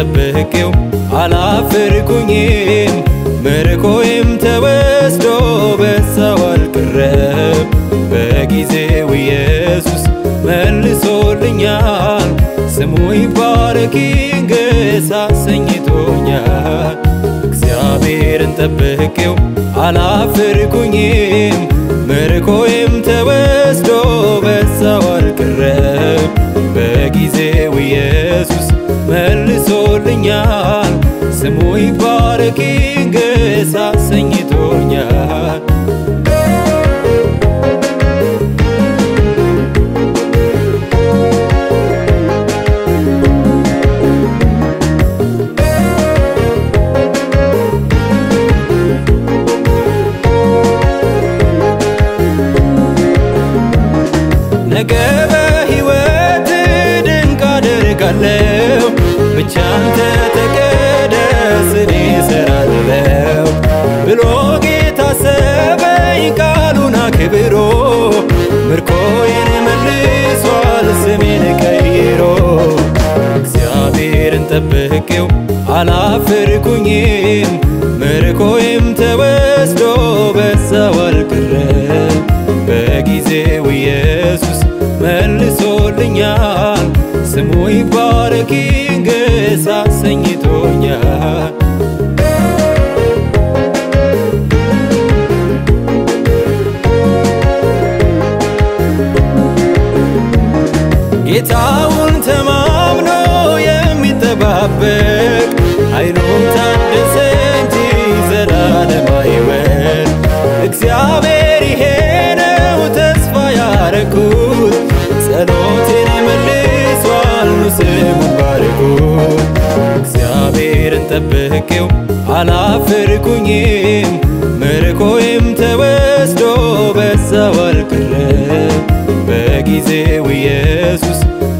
ጠብቄው አላፈርኩኝም ምርኮዬም ተወስዶ በዛው አልቀረም በጊዜው ኢየሱስ መልሶልኛል ስሙ ይባረክ ይንገስ አሰኝቶኛል እግዚአብሔርን ጠብቄው አላፈርኩኝም ምርኮዬም ተወስዶ በዛው አልቀረም በጊዜው ኢየሱስ መልሶልኛል ስሙ ይባረክ ይንገስ አሰኝቶኛል ነገ በሕይወት ድንቅ አደርጋለሁ ብቻ አንተ ተቀደስ እኔ እሰራለሁ ብሎ ጌታ ሰበኝ ቃሉን አክብሮ ምርኮዬን መልሷል ስሜን ቀይሮ እግዚአብሔርን ጠብቄው አላፈርኩኝም ምርኮዬም ተወስዶ በዛው አልቀረም በጊዜው ኢየሱስ መልሶልኛል ስሙ ይባረክ ይንገስ አሰኝቶኛል ጌታውን ተማምኖ የሚጠባበቅ ኃይሉም ታደሰ እንጂ ዘላለም አይወድ እግዚአብሔር ይሄ ነው ተስፋ ያረኩት ጸሎቴን መልሷል ኑ ስሙን ባርኩት እግዚአብሔርን ጠብቄው አላፈርኩኝም ምርኮዬም ተወስዶ በዛው አልቀረም በጊዜው ኢየሱስ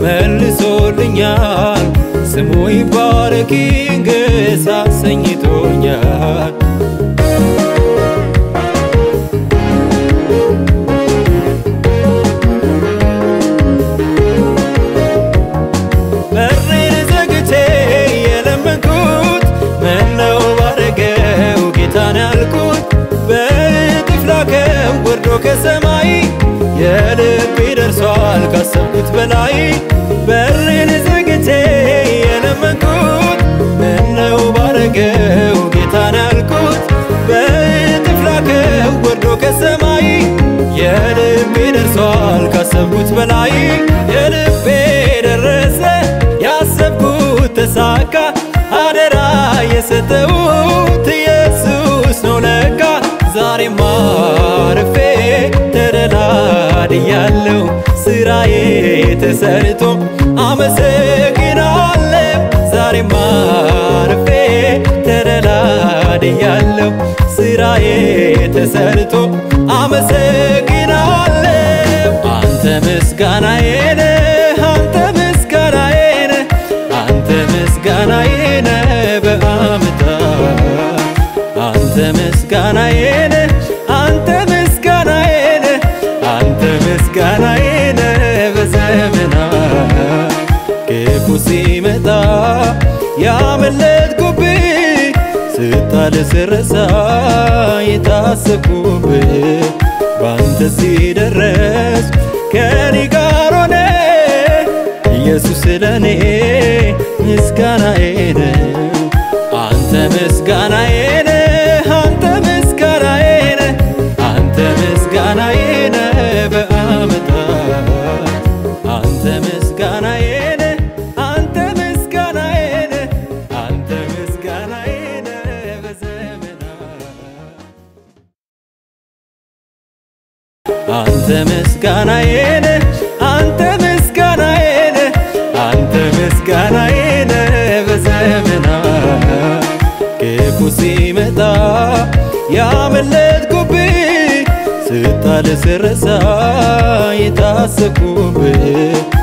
መልሶልኛል ስሙ ይባረክ ይንገስ አሰኝቶኛል በሬን ዘግቼ የለመንኩት ምነው ባረገው ጌታን ያልኩት በእጥፍ ላከው ወርዶ ከሰማይ የልቤ ደርሷል ካሰብኩት በላይ በሬን ዘግቼ የለመንኩት ምነው ባረገው ጌታን ያልኩት በእጥፍ ላከው ወርዶ ከሰማይ የልቤ ደርሷል ካሰብኩት በላይ የልቤ ደረሰ ያሰብኩት ተሳካ አደራ የሰጠሁት ኢየሱስ ነው ለካ ዛሬማ አርፌ ተደላድያለሁ ስራዬ ተሰርቶ አመሰግናለሁ ዛሬማ አርፌ ተደላድያለሁ ስራዬ ተሰርቶ አመሰግናለሁ አንተ ምስጋናዬ ነህ አንተ ምስጋናዬ ነህ አንተ ምስጋናዬ ነህ በዓመታት አንተ ምስጋናዬ ነህ አንተ ምስጋናዬ ነህ አንተ ምስጋናዬ ነህ በዘመናት ክፉ ሲመጣ ያመለጥኩብህ ስጣል ስረሳ የታሰብኩብህ ባንተ ሲደረስ ከኔ ጋር ሆነ ኢየሱስ ለኔ ምስጋናዬ ነው አንተ ምስጋናዬ ነህ አንተ ምስጋናዬ ነህ አንተ ምስጋናዬ ነህ በዓመታት አንተ ምስጋናዬ ነህ አንተ ምስጋናዬ ነህ አንተ ምስጋናዬ ነህ በዘመናት አንተ ምስጋናዬ ነህ አንተ ምስጋናዬ ነህ አንተ ምስጋናዬ ነህ በዘመናት ክፉ ሲመጣ ያመለጥኩብህ ስጣል ስረሳ የታሰብኩብህ